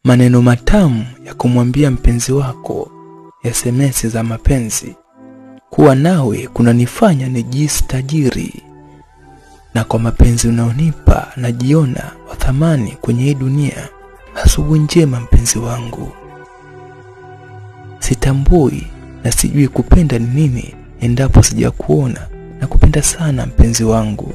maneno matamu ya kumwambia mpenzi wako, SMS za mapenzi. Kuwa nawe kunanifanya nijihisi tajiri, na kwa mapenzi unaonipa najiona wa thamani kwenye hii dunia. Asubuhi njema mpenzi wangu, sitambui na sijui kupenda ni nini endapo sijakuona na kupenda sana mpenzi wangu.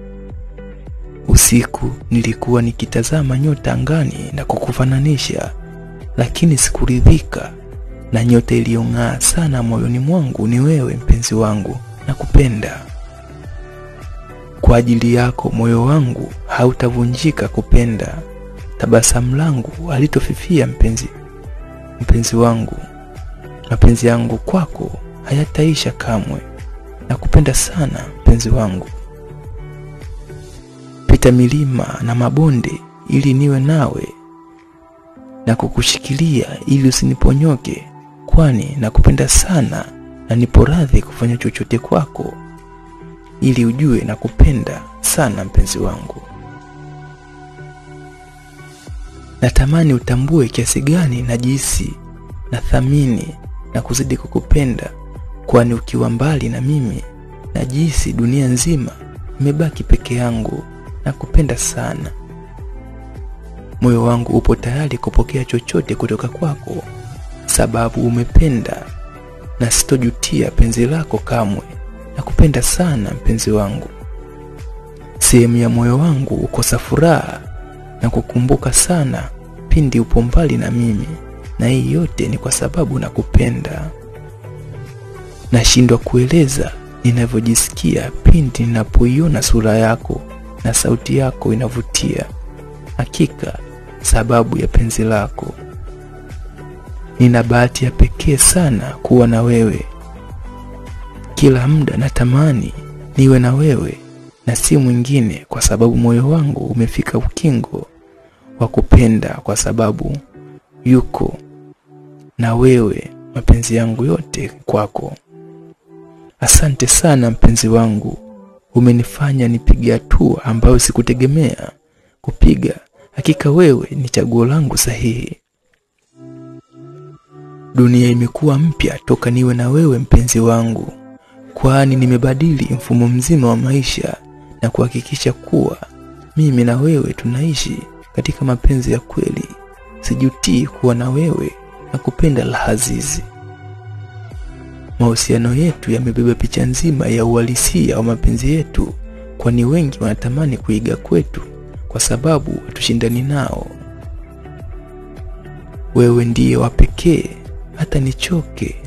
Usiku nilikuwa nikitazama nyota angani na kukufananisha, lakini sikuridhika na nyota iliyong'aa sana moyoni mwangu ni wewe mpenzi wangu, na kupenda kwa ajili yako. Moyo wangu hautavunjika kupenda, tabasamu langu halitofifia mpenzi, mpenzi wangu, mapenzi yangu kwako hayataisha kamwe, na kupenda sana mpenzi wangu. Pita milima na mabonde ili niwe nawe na kukushikilia ili usiniponyoke, kwani nakupenda sana na nipo radhi kufanya chochote kwako ili ujue nakupenda sana mpenzi wangu. Natamani utambue kiasi gani najihisi na thamini na kuzidi kukupenda, kwani ukiwa mbali na mimi najihisi dunia nzima imebaki peke yangu. Nakupenda sana. Moyo wangu upo tayari kupokea chochote kutoka kwako, sababu umependa na sitojutia penzi lako kamwe. Nakupenda sana mpenzi wangu. Sehemu ya moyo wangu ukosa furaha na kukumbuka sana pindi upo mbali na mimi, na hii yote ni kwa sababu nakupenda. Nashindwa kueleza ninavyojisikia pindi ninapoiona sura yako na sauti yako inavutia. Hakika sababu ya penzi lako. Nina bahati ya pekee sana kuwa na wewe. Kila muda natamani niwe na wewe na si mwingine, kwa sababu moyo wangu umefika ukingo wa kupenda, kwa sababu yuko na wewe, mapenzi yangu yote kwako. Asante sana mpenzi wangu, umenifanya nipige hatua ambayo sikutegemea kupiga. Hakika wewe ni chaguo langu sahihi. Dunia imekuwa mpya toka niwe na wewe mpenzi wangu, kwani nimebadili mfumo mzima wa maisha na kuhakikisha kuwa mimi na wewe tunaishi katika mapenzi ya kweli. Sijutii kuwa na wewe na kupenda lahazizi. Mahusiano yetu yamebeba picha nzima ya uhalisia wa mapenzi yetu, kwani wengi wanatamani kuiga kwetu kwa sababu hatushindani nao. Wewe ndiye wa pekee, hata nichoke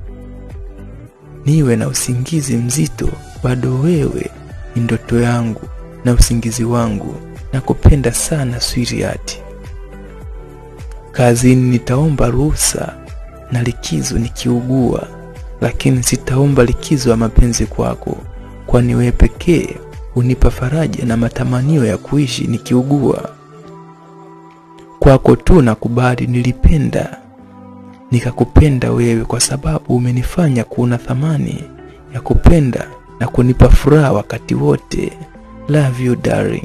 niwe na usingizi mzito, bado wewe ni ndoto yangu na usingizi wangu. Nakupenda sana sweetheart. Kazini nitaomba ruhusa na likizo nikiugua, lakini sitaomba likizo ya mapenzi kwako, kwani wewe pekee unipa faraja na matamanio ya kuishi nikiugua. Kwako tu nakubali, nilipenda nikakupenda wewe, kwa sababu umenifanya kuona thamani ya kupenda na kunipa furaha wakati wote. Love you darling.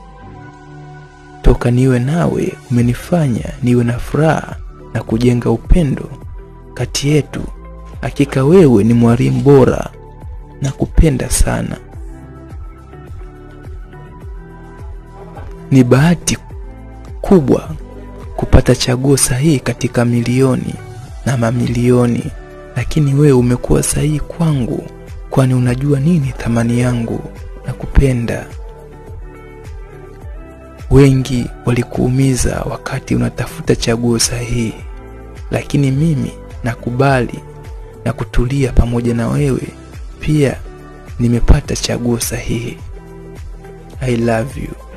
Toka niwe nawe umenifanya niwe na furaha na kujenga upendo kati yetu. Hakika wewe ni mwalimu bora, nakupenda sana. Ni bahati kubwa kupata chaguo sahihi katika milioni na mamilioni, lakini wewe umekuwa sahihi kwangu, kwani unajua nini thamani yangu na kupenda. Wengi walikuumiza wakati unatafuta chaguo sahihi, lakini mimi nakubali na kutulia pamoja na wewe. Pia nimepata chaguo sahihi. I love you.